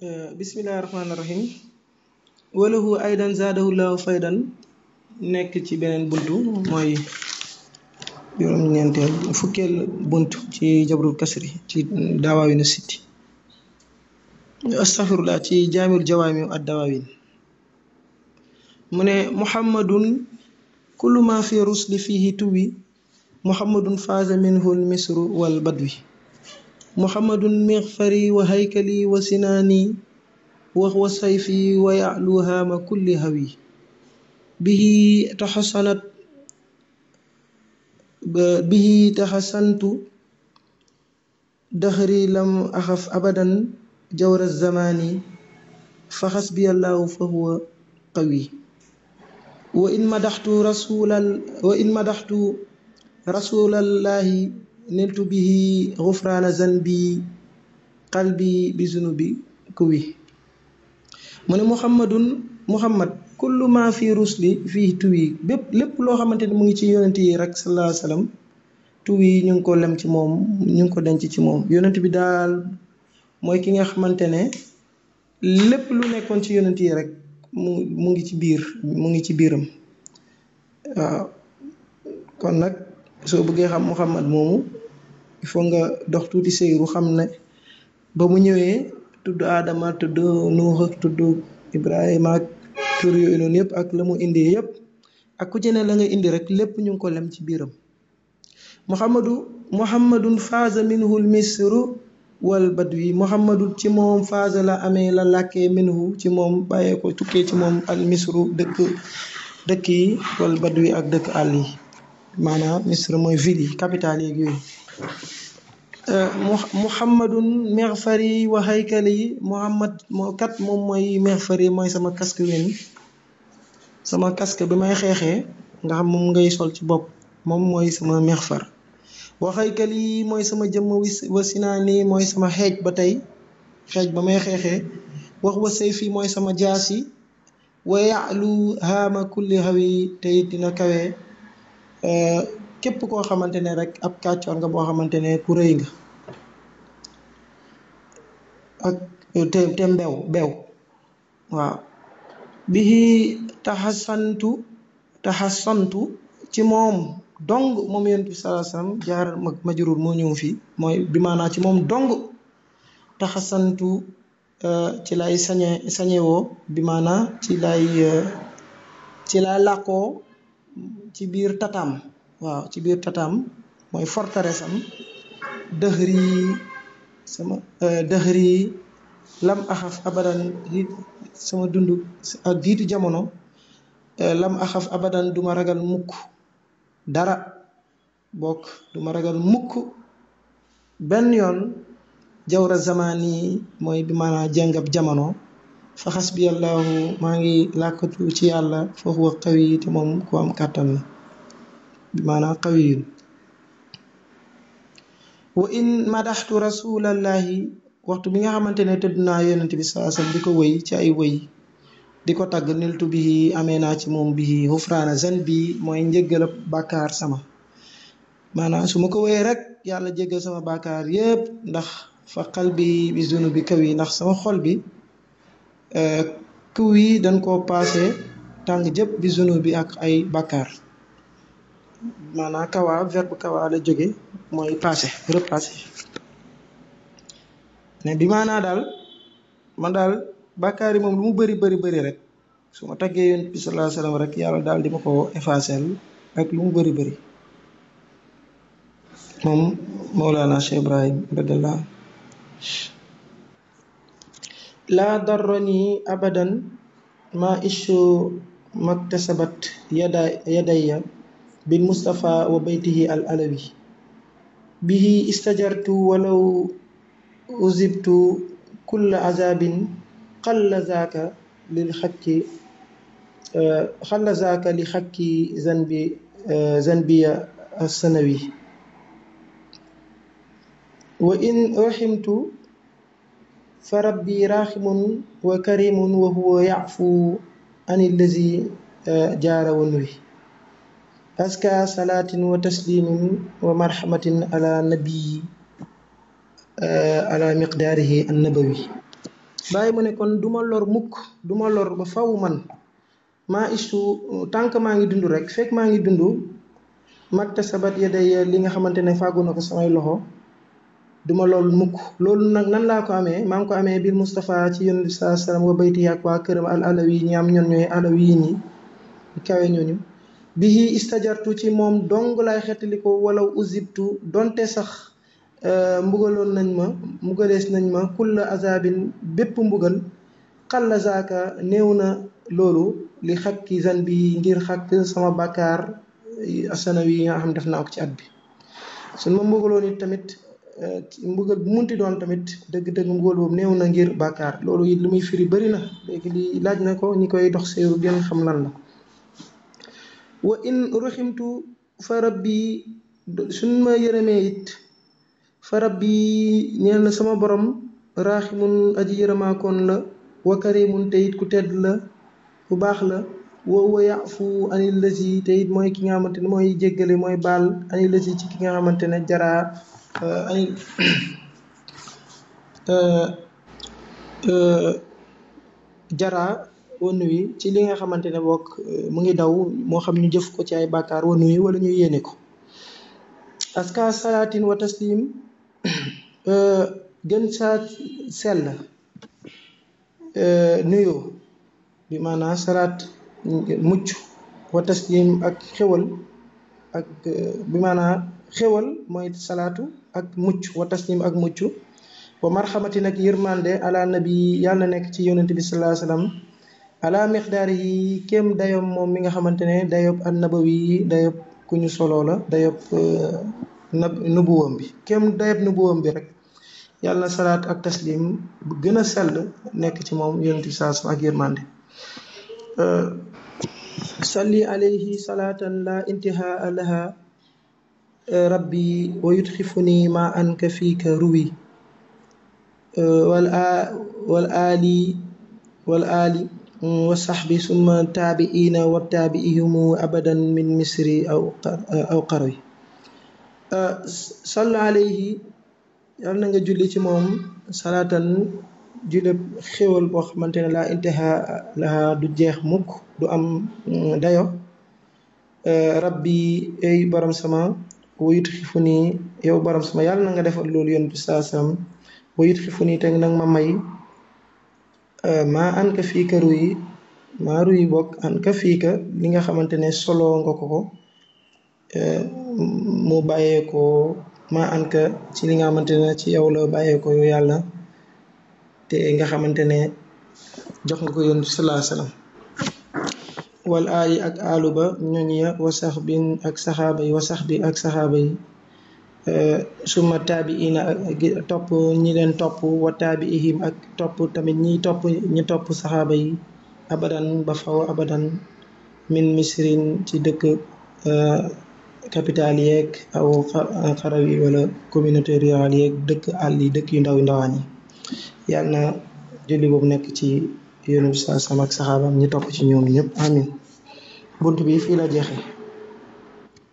bismillahi rahmaani rahim walahu aydan zaadahu llahu faydan nekk ci beneen buntu mooy juróom-ñeenteel fukkeel bunt ci jabrul kasri ci dawaawinu sitti astaghfirullah ci jaamil jawaami ad dawaawin mu ne muhammadun kullu ma fi rusli fihi tuwi muhammadun faaza minhu l misru wal badwi muhammadun mixfari wa haykali wa sinaani wax wa sayfi wa ya'lu haama kulli hawi bihi taxasanat bihi taxasantu daxri lam axaf abadan jawra zamaani fa xasbiyallahu fa huwa qawi wa in madaxtu rasulal wa in madaxtu rasulallahi niltu bihi xufraana zanbi qalbi bi zunubi kuwi mu ne muhammadun muhammad kullu ma fi rusli fii tuwi bépp lépp loo xamante ne mu ngi ci yonent yi rek sallallahu alayhi wasallam tuwi ñu ngi ko lem ci moom ñu ngi ko denc ci moom yonent bi daal mooy ki nga xamante ne lépp lu nekkoon ci yonent yi rek mu mu ngi ci biir mu ngi ci biiram waaw kon nag soo bëggee xam muhammad moomu il faut nga dox tuuti seyru xam ne ba mu ñëwee tudd aadama tudd nuux ak tudd ibrahima ak tur yooyu noonu yëpp ak la mu indi yëpp ak ku ci ne la nga indi rek lépp ñu ngi ko lem ci biiram muhammadu muhammadun faaza minhu l misru wal badwi muhammadu ci moom faaza la amee la làkkee minhu ci moom bàyyee ko tukkee ci moom al misru dëkk dëkk yi wal badwi ak dëkk àll yi maanaam misra mooy ville yi capitale yeeg yooyu muhammadun mexfari wa haykali muhammad moo kat moom mooy mexfari mooy sama casque wen sama casque bi may xeexee nga xam moom ngay sol ci bopp moom mooy sama mexfar wa haykali mooy sama jëmm wa sinaani mooy sama xeej ba tey xeej ba may xeexee wax wa sayfi mooy sama jaasi wa ya'lu haama kulli hawi tey dina kawe képp koo xamante ne rek ab kàccoor nga boo xamante ne ku rëy nga ak te te mbew bew waaw bihi taxasantu taxasantu ci moom dong moom yonent bi sallallahu alayhi wasallam jaar majrur moo ñëw fii mooy bi maanaa ci moom dong taxasantu ci lay sañe sañewoo bi maanaa ci lay ci lay làqoo ci biir tataam waaw ci biir tataam mooy forteresse am dëxëri sama dëxëri lam axaf abadan sama dund ak jiitu jamono lam axaf abadan duma ragal mukk dara bokk duma ragal mukk benn yoon jawra zamaan yi mooy bi maanaa jàngab jamono fa xasbiyallahu maa ngi làkkatu ci yàlla fa huwa qawi te moom ku am kàttan la bi maanaa qawiyun wa in madaxtu rasulallahi waxtu bi nga xamante ne tëdd naa yonent bi saa sallam di ko wëy ci ay wëy di ko tagg niltu bihi amee naa ci moom bihi xufraana zan bi mooy njëggal bàkkaar sama maanaam su ma ko wëyee rek yàlla jéggal sama bàkkaar yépp ndax fa xal bi bi zunu bi kaw yi ndax sama xol bi kaw yi dañ koo paase tàng jëpp bi zunu bi ak ay bàkkaar maanaam kawaa verbe kawaa la jóge mooy passé repassé mais bi maanaa daal man daal bàkkaar yi moom lu mu bëri bëri bëri rek su ma taggee yonent bi sallallahu alayhi wasallam rek yàlla daal di ma ko effacer ak lu mu bëri bëri moom Mawlana Cheikh Ibrahim radiyallahu laa darrani abadan ma ishu maktasabat yada yadaya bil mustafa wa baytihi al alawi bihi istajartu walaw uzibtu kulla azabin xalla zaaka lil xakki xalla zaaka li xakki zanbi zanbiya sanawi wa in raximtu fa rabbi raximun wa karimun wa huwa yafu an illazi jaara wa nuwi aska salaatin wa taslimin wa marhamatin ala nabii ala miqdaarihi annabawi bàyyi mu ne kon du ma lor mukk du ma lor ba faw man maa istu tànk maa ngi dund rek fekk maa ngi dund magta sabat ya day li nga xamante ne fàggu na ko samay loxo duma loolu mukk loolu nag nan laa ko amee maa ngi ko amee bil Moustapha ci yonent bi saa salaam wa bayti ak waa këram al alawi ñi am ñoon ñooy alawi yi ñi kawe ñooñu bihi istajartu ci moom dong laay xettali ko wala uzibtu donte sax mbugaloon nañ ma mbugalees nañ ma kulla azabin bépp mbugal xalla zaaka néew na loolu li xakki zan bi ngir xakk sama bàkkaar asanawi yi nga xam def naa ko ci at bi suñ ma mbugaloon it tamit mbugal bu munti doon tamit dëgg-dëgg mbugal boobu néew na ngir bàkkaar loolu it li muy firi bëri na léegi li laaj na ko ñi koy dox séeru gën xam lan la wa in ruximtu fa rabbi suñ ma yërëmee it fa rabbi ñeel na sama borom raaximun aji yërëmaakoon la wa karimun te it ku tedd la ku baax la woo wa yafu anil lasi te it mooy ki nga xamante ne mooy jéggale mooy baal anil lasi ci ki nga xamante ne jaraa anil jaraa wanu wi ci li nga xamante ne bokk mu ngi daw moo xam ñu jëf ko ci ay bàkkaar wanu wi wala ñu yéene ko aska salaatin wa taslim gën saa sell nuyoo bi maanaam salaat mucc wa taslim ak xewal ak bi maanaam xewal mooy salaatu ak mucc wa taslim ak mucc wa marxamati nag yërmande ala nabi yàlla na nekk ci yonent bi salaa sallam ala miqdaar yi kéem dayob moom mi nga xamante ne dayob an nabawi yi dayob ku ñu soloo la dayob nab nubuwam bi kéem dayob nubuwam bi rek yàlla na salaat ak taslim bu gën a sell nekk ci moom yonent bi salaa sallam ak yërmande salli alayhi salaatan la intihaa laha rabbi wa yudxifuni ma anka fiika ruwi wal wal aali wal aali wa saxbi summa taabiina wa taabiihumu abadan min misri aw aw qarwi sall alayhi yàlla na nga julli ci moom salaatan julli xéwal boo xamante ne laa intiha laha du jeex mukk du am dayo rabbi ay borom sama wayut xifu nii yow borom sama yàlla na nga defal loolu yoon bi saa sam wayut xifu nii teg nag ma may maa an ka fii ka ruyi maa ruyi bokk an ka fii ka li nga xamante ne solo nga ko ko mu bàyyeekoo maa an ka ci li nga xamante ne ci yow la bàyyeekoo yow yàlla te nga xamante ne jox nga ko yoon bi salaa salaam wal aali ak aalu ba ñoñ ya wa sax bi ak saxaaba yi wa sax bi ak saxaaba yi suma taabi ina topp ñi leen topp wa taabi ihim ak topp tamit ñi topp ñi topp saxaaba yi abadan ba faw abadan min misrin ci dëkk capital yeeg aw xaraw yi wala communauté rurale yeeg dëkk àll yi dëkk yu ndaw yu ndawaan yi yàlla na julli boobu nekk ci yonent bi saa sama ak saxaabam ñi topp ci ñoom ñëpp amin bunt bi fii la jeexee